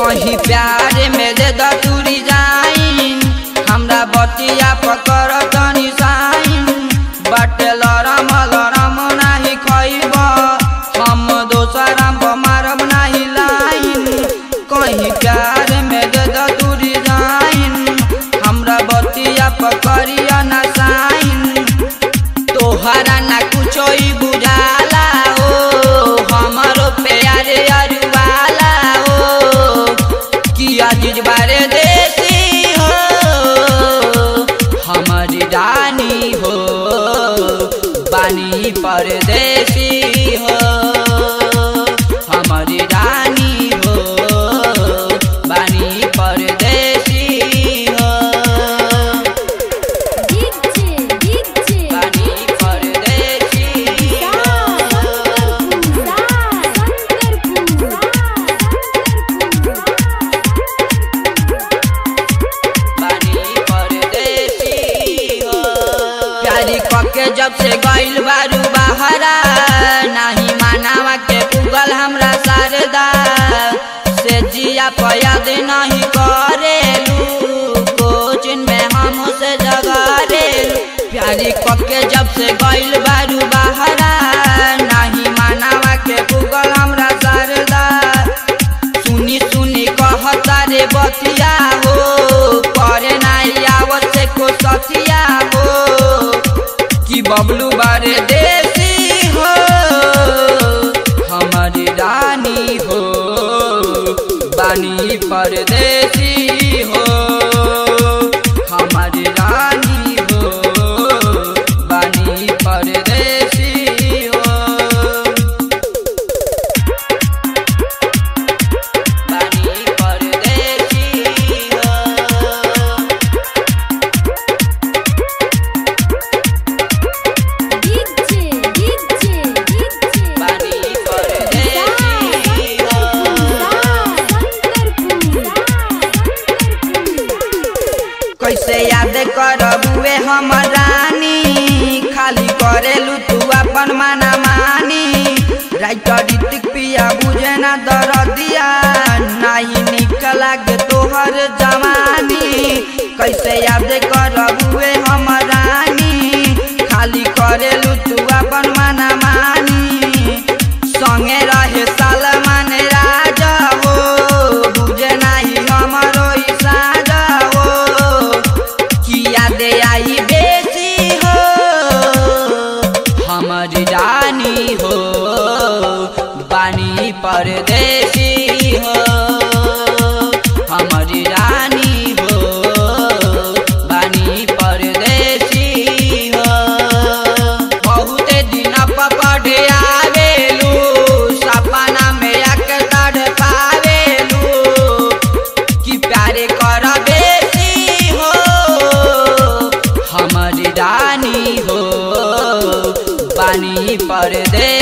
कहीं प्यार में दे दूरी जाइन हमरा बतिया पकड़ तनी साइन बाटे लरम लरम नाही खइब हम दोसरा मारब नाही लाइन कहीं प्यार में दे दूरी जाइन हमरा बतिया पकड़िया ना साइन तोहरा ना कुछो ही बुझाला ओ हमारो प्यारे अरुवाला ओ किया चीज बारे देसी हो हमारी रानी हो बानी परदेसी हो हमारी रानी हो बानी परदेसी हो डीजे डीजे बानी परदेसी हो बानी परदेसी हो प्यारी कके जब से गइल बारू बहरा नाही मानावा के पुगल हमरा शारदा से जिया पयाद नहीं करेलू कोचिन में हम से जगरेलू प्यारी कके जब से गइल बारू बहरा नाही मानावा के पुगल हमरा शारदा सुनी सुनी कहता रे बतिया हो करे नाही आवत से को सतिया हो कि बबलू बारे देसी हो हमारी रानी हो बानी परदेसी हो हमारी रानी हो बानी परदेसी हो बानी परदेसी हो डीजे डीजे डीजे बानी परदेसी हो कैसे याद करबुए हम रानी खाली करेलू तू अपन माना मानी राइटर ऋतिक पिया बुझे ना दरदिया नहीं निक लागे तोहर जवानी कैसे याद करबुए हम रानी खाली करेलू तू अपन माना मानी संगे रहे सालमान राजा हो बुझे नाही हमरो ई साजा हो किया दे आई बेसी हो हमारी रानी हो बानी परदेसी हो हमारी रानी हो बानी परदेसी हो बहुते दिन पढ़े आवेलू सपना में आके तड़ पावेलू कि प्यारे कर बेसी हो हमारी रानी हो पानी परदेसी